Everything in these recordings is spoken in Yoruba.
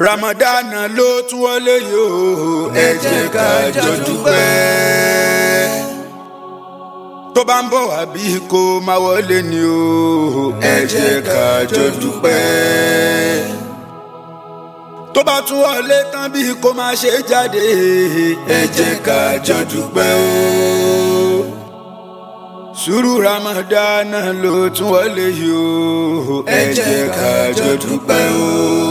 Ramadan ló tún wọlé yìí o ẹ jẹ́ ká jọ dúpẹ́. tó bá ń bọ̀ wá bí kò máa wọlé ni o ẹ jẹ́ ká jọ dúpẹ́. tó bá tún wọlé tán bí kò máa ṣe jáde ẹ jẹ́ ká jọ dúpẹ́ o. sùúrù Ramadan ló tún wọlé yìí o ẹ jẹ́ ká jọ dúpẹ́ o.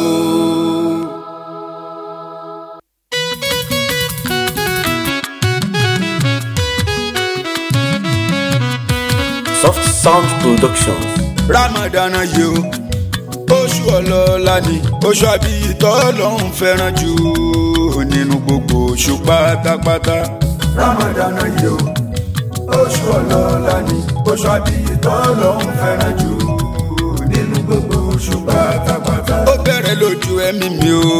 Soft Sound Productions. Ramadan yìí o oṣù ọlọ́lá ni oṣù àbíyí tọ́lọ́hún fẹ́ràn jù nínú gbogbo oṣù pátápátá. Ramadan yìí o oṣù ọlọ́lá ni oṣù àbíyí tọ́lọ́hún fẹ́ràn jù nínú gbogbo oṣù pátápátá. ó bẹ̀rẹ̀ lójú ẹ̀mí mi o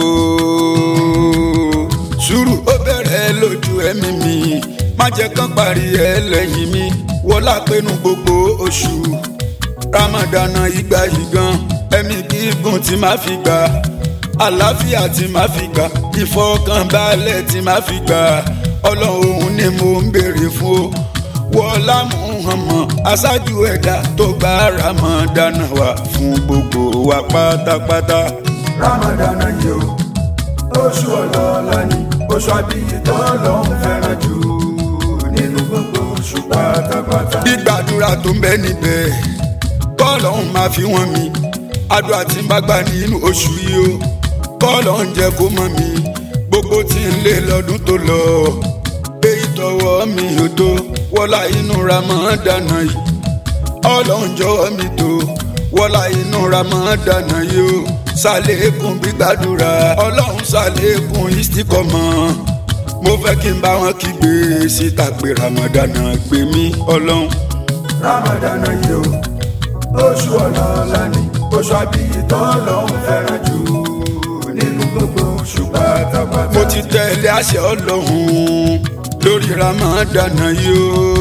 sùúrù ó bẹ̀rẹ̀ lójú ẹ̀mí mi má jẹ́ kán parí ẹ̀ lẹ́yìn mi wọlá pinnu gbogbo oṣù ramadana ìgbà yìí gan ẹ̀mí gígùn tí máa fi gbà àlàáfíà tí máa fi gbà ìfọkànbalẹ̀ tí máa fi gbà ọlọ́run ni mo ń béèrè fún o wọlá muhammad aṣáájú ẹ̀dá tó gba ramadana wá fún gbogbo wa pátápátá. ramadana yìí o oṣù ọlọ́lá ni oṣù àbíyí tó lọ́hún fẹ́ràn jù nínú gbogbo oṣù pátápátá. gbígbàdúrà tó ń bẹ níbẹ̀ kọ́ọ̀lọ́hún máa fi wọ́n mi àdúrà tí ń bá gbà nínú oṣù yìí o kọ́ọ̀lọ́hún jẹ́ kó mọ̀ mi gbogbo tí ń lé lọ́dún tó lọ èyí tọwọ́ mi ò tó wọ́lá inú Ramadan yìí ọlọ́run jọ̀wọ́ mi tó wọ́lá inú Ramadan yìí o ṣàlékún gbígbàdúrà ọlọ́run ṣàlékún ìsìkọ́mọ́ mo fẹ́ kí n bá wọn kígbe síta pé Ramadan gbé mi ọlọ́run. Ramadan yìí o oṣù ọlọ́lá ni oṣù àbíyí tọ́lọ́run fẹ́ràn jù nínú gbogbo oṣù pátápátá. mo ti tẹ̀lé àṣẹ ọlọ́run lórí Ramadan yìí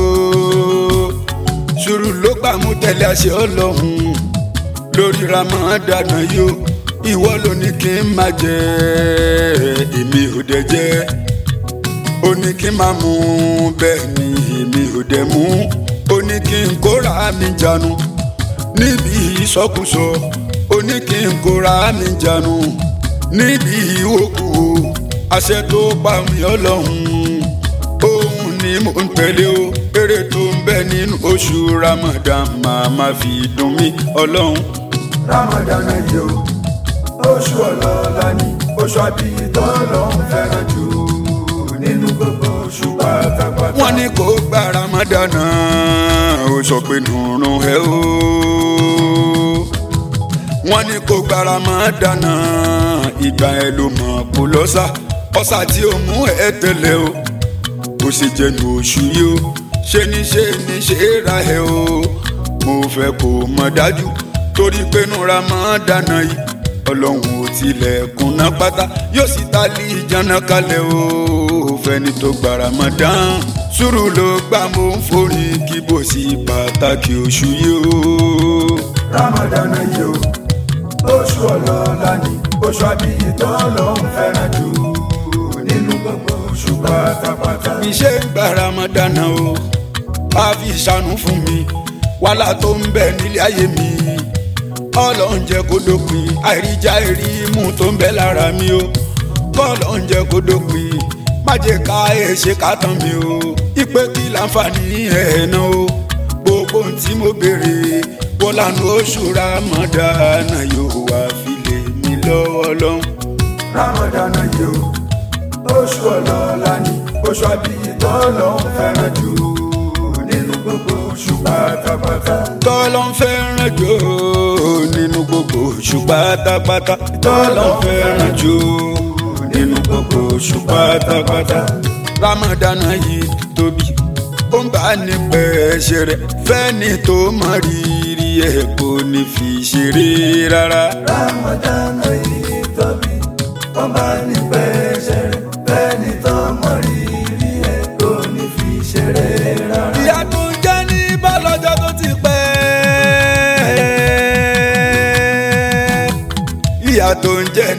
o sùúrù ló gbà mú tẹ̀lé àṣẹ ọlọ́run lórí Ramadan yìí o ìwọ ló ní kí n máa jẹ èmi ò dẹ̀ jẹ ó ní kí n máa mú bẹ́ẹ̀ ni èmi ò dẹ̀ mú ó ní kí n kóra mi jánu níbi ìsọkúsọ ó ní kí n kóra mi jánu níbi ìwòkú àṣẹ tó pa mí ọlọ́run òun ni mò ń tẹ̀lé o eré tó ń bẹ nínú oṣù Ramadan máa ma fi dùn mí ọlọ́run. Ramadan yìí o oṣù ọlọ́lá ni oṣù àbíyí tọ́lọ́hún fẹ́ràn jù nínú gbogbo oṣù pátápátá. wọ́n ní kó gba Ramadan ó sọ pé nùrùn ẹ o. wọ́n ní kó gba Ramadan ìgbà ẹ ló mọ̀ kó lọ́sà ọ̀sà tí ó mú ẹ tẹ̀lé o kó sì jẹnu oṣù yìí o ṣe ní ṣe ní ṣe ra ẹ o mo fẹ́ kó mọ̀ dájú torí pé nu Ramadan yìí ọlọ́run ò tilẹ̀ kùnà pátá yóò sì ta lé ìjànà kalẹ̀ o fẹ́ni tó gba Ramadan sùúrù ló gbà mo ń forí kí bó sì pàtàkì oṣù yìí o. Ramadan yìí o oṣù ọlọ́lá ni oṣù àbíyí tó lọ́hún fẹ́ràn jù nínú gbogbo oṣù pátápátá. bí ṣe ń gba Ramadan o a fi ṣàánú fún mi wàhálà tó ń bẹ nílé ayé mi ọlọ́run jẹ́ kó dópin àìríjà ìrímú tó ń bẹ lára mi o bọ́ọ̀lọ́run jẹ́ kó dópin má jẹ́ ká ẹ̀ ṣe ká tán mi o ìpè kí láǹfààní ẹ̀ náà o gbogbo ohun tí mo béèrè wọ́n lànà oṣù Ramadan yóò wá fi lè mí lọ́wọ́ lọ́hùn. Ramadan yìí o oṣù ọlọ́lá ni oṣù àbíyí tọ́lọ́hún fẹ́ràn jù nínú gbogbo oṣù pátápátá. tọ́lọ́ ń fẹ́ràn jù nínú gbogbo oṣù pátápátá. tọ́lọ́ ń fẹ́ràn jù nínú gbogbo oṣù pátápátá. Ramadan yìí tóbi ó ń bá ní pẹ́ ṣeré fẹ́ni tó mọ rírì ẹ̀ kò ní fi ṣeré rárá. Ramadan yìí tóbi ó ń bá ní pẹ́ ṣeré fẹ́ni tó mọ rírì ẹ̀ kò ní fi ṣeré rárá. ìyá tó ń jẹ́ ní bọ́lọ́jọ́ tó ti pẹ́. ìyá tó ń jẹ́ ní bó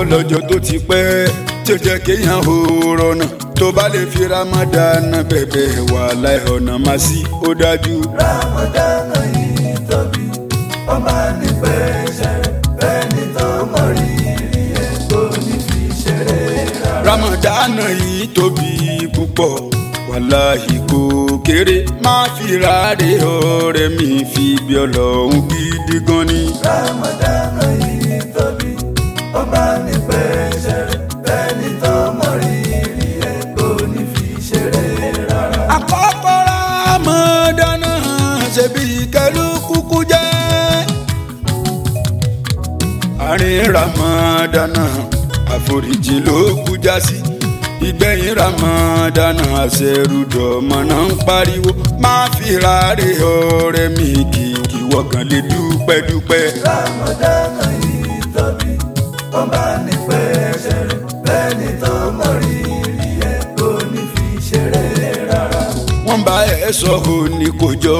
lọ́jọ́ tó ti pẹ́ tí ó jẹ́ kéèyàn ò rọ̀nà tó bá lè fi Ramadan bẹ̀bẹ̀ wà láì ọ̀nà má sí ó dájú. Ramadan yìí tóbi ọba nípẹ́ ṣẹ̀rẹ̀ fẹ́ni tó mọ̀ rírì ẹ̀ kò ní fi ṣeré rárá. Ramadan yìí tóbi púpọ̀ wàláhì kò kéré má fi ráre ọ̀rẹ́ mi fi bí ọlọ́run gidi gan ni. Ramadan yìí tóbi ọba nípẹ́ ṣẹ̀rẹ̀ fẹ́ni tó mọ̀ rírì ẹ̀ kò ní fi ṣeré rárá. àkọ́kọ́ Ramadan ṣebí kẹlú kúkú jẹ́. àárín Ramadan àforíjì ló kú já sí. ìgbẹ̀yìn Ramadan àṣẹrùdọ̀mọ̀ náà ń pariwo má fi ráre ọ̀rẹ́ mi kì kí wọ́gàn lè dúpẹ́ dúpẹ́. Ramadan yìí tóbi ọba nípẹ́ ṣẹ̀rẹ̀ fẹ́ni tó mọ̀ rírì ẹ̀ kò ní fi ṣeré rárá. wọ́n bá ẹ sọ ò ní kò jọ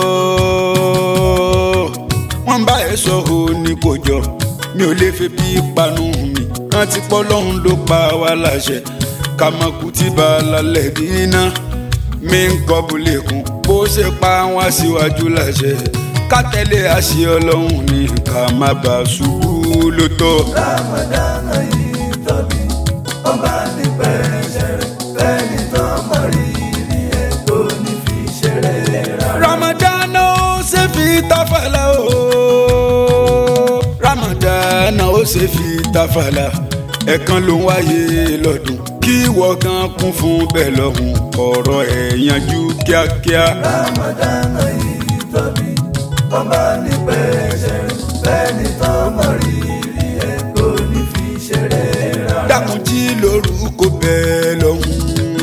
wọ́n bá ẹ sọ ò ní kò jọ mi ò lè fi bí panu mi rántí pọ́lọ́hún ló pa wá láṣẹ kàmọ́kù tí bá lálẹ́ dínà mi ń kọ́ bulẹ̀ kún bó ṣe pa wá síwájú láṣẹ ká tẹ̀lé àṣẹ ọlọ́run ní ká má bàa ṣubú ló tọ́. Ramadan yìí tóbi ọba nípẹ́ ṣẹ̀rẹ̀ fẹ́ni tó mọ̀ rírì ẹ̀ kò ní fi ṣeré rárá. Ramadan ó ṣe fi tafàlà o. Ramadan ó ṣe fi tafàlà. ẹ̀kan ló ń wáyé lọ́dún kí wọ́n gan kún fún bẹ́ẹ̀ lọ́hùn ọ̀rọ̀ ẹ̀ yanjú kíákíá. Ramadan yìí tóbi ọba nípẹ́ ṣẹ̀rẹ̀ fẹ́ni tó mọ̀ rírì ẹ̀ kò ní fi ṣeré rárá. dákun jí lórúkọ bẹ́ẹ̀ lọ́hùn.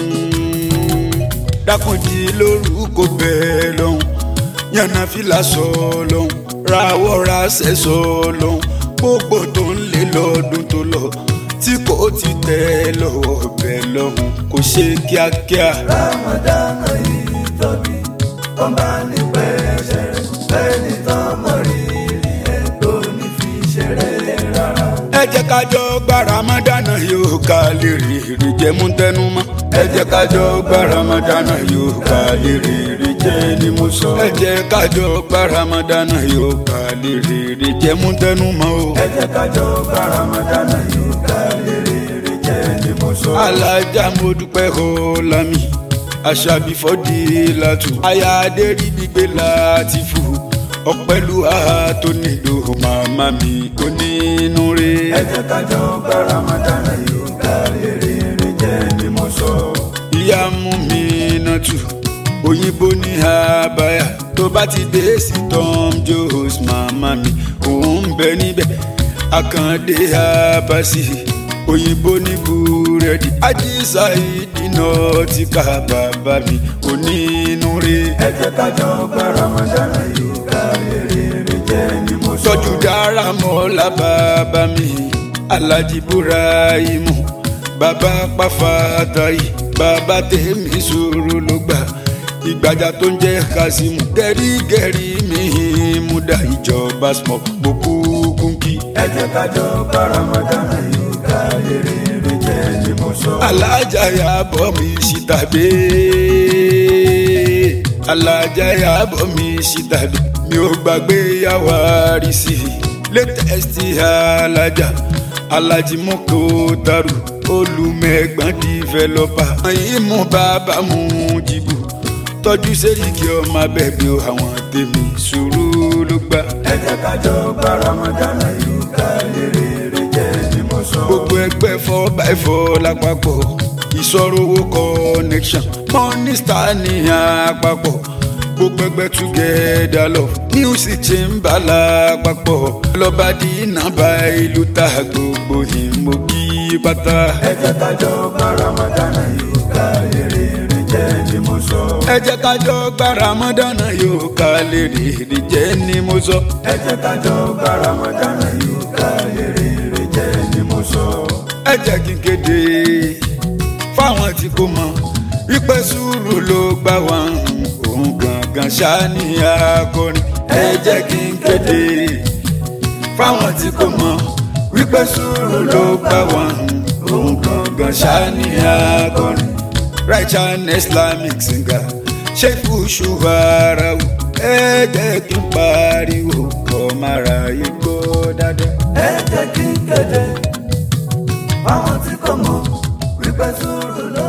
dákun jí lórúkọ bẹ́ẹ̀ lọ́hùn. yànnà fìlà sọ lọ́hùn. rawọ́ ra ṣẹ́ sọ lọ́hùn. gbogbo tó ń lé lọ́dún tó lọ tí kò ti tẹ̀ lọ́wọ́ bẹ́ẹ̀ lọ́hùn kò ṣe kíákíá. Ramadan yìí tóbi ọba nípẹ́ ṣẹ̀rẹ̀ fẹ́ni tó mọ̀ rírì ẹ̀ kò ní fi ṣeré rárá. ẹ jẹ́ ká jọ gba ramadana yóò ká lè rí rí jẹ́ mú tẹnu mọ́. ẹ jẹ́ ká jọ gba ramadana yóò ká lè rí rí jẹ́ ni mo sọ. ẹ jẹ́ ká jọ gba ramadana yóò ká lè rí rí jẹ́ mú tẹnu mọ́ o. ẹ jẹ́ ká jọ gba Ramadan yìí ká lè rèrè jẹ́ ni mo sọ. alájà mo dúpẹ́ o lami aṣàbí fọ́dí látù aya adérí gbígbé láti fò ọ̀pẹ́lú àhà tó nílò màmá mi onínú rẹ̀. ẹ jẹ́ ká jọ gba Ramadan yìí ká lè rèrè jẹ́ ni mo sọ. ìyá mú mi náà tù òyìnbó ní àbáyà tó bá ti dé sí tom jones màmá mi òun ń bẹ níbẹ̀ àkàndé àbáṣì òyìnbó ní búrẹ́dì ajísà ìdínà tí ká bàbá mi onínúure. ẹ jẹ́ ká jọ gba Ramadan yìí ká lè rèrè jẹ́ ni mo sọ. tọ́jú dára mọ́lá bàbá mi alájí burahimu bàbá pàfàtàyì bàbá tèmi sòrò ló gbà ìgbàjà tó ń jẹ́ kasimu gẹ́rígẹ́rí mi múdà ìjọba small boko kúnkì. ẹ jẹ́ ká jọ gba Ramadan yìí ká lè rèrè jẹ́ ni mo sọ. alájà yàbọ̀ mi síta dé alájà yàbọ̀ mi síta dé mi ò gbàgbé yàwá rí sí i latest alájà alájí mọ́kò taru olùmẹ̀gbọ́n developer yìí mú bàbá mú jìbù tọ́jú sẹ́ríkì ọmọ abẹ́bí àwọn tèmi sùúrù ló gbà. ẹ jẹ́ ká jọ gba Ramadan yìí ká lè rèrè jẹ́ ni mo sọ. gbogbo ẹgbẹ́ four by four lápapọ̀ ìṣòro owó connection money star ní àpapọ̀ gbogbo ẹgbẹ́ together love music chamber lápapọ̀ lọ́ba dínà bá ìlú ta gbogbo ìmọ̀gí pátá. ẹ jẹ́ ká jọ gba Ramadan yìí ká lè rèrè jẹ́ ni mo sọ. ẹ jẹ́ ká jọ gba Ramadan yóò ká lè rèrè jẹ́ ni mo sọ. ẹ jẹ́ ká jọ gba Ramadan yìí ká lè rèrè jẹ́ ni mo sọ. ẹ jẹ́ kí n kéde fáwọn tí kò mọ̀ wípé sùúrù ló gbà wọ́n òun gangan ṣáni akọrin ẹ jẹ́ kí n kéde fáwọn tí kò mọ̀ wípé sùúrù ló bá wọn òun gangan ṣáni akọrin righteous islamic singer ṣéfù ṣùwáràwù ẹ jẹ́ kí n pariwo kọ́ mara igbó dáadáa. ẹ jẹ́ kí n kéde fáwọn tí kò mọ̀ wípé sùúrù ló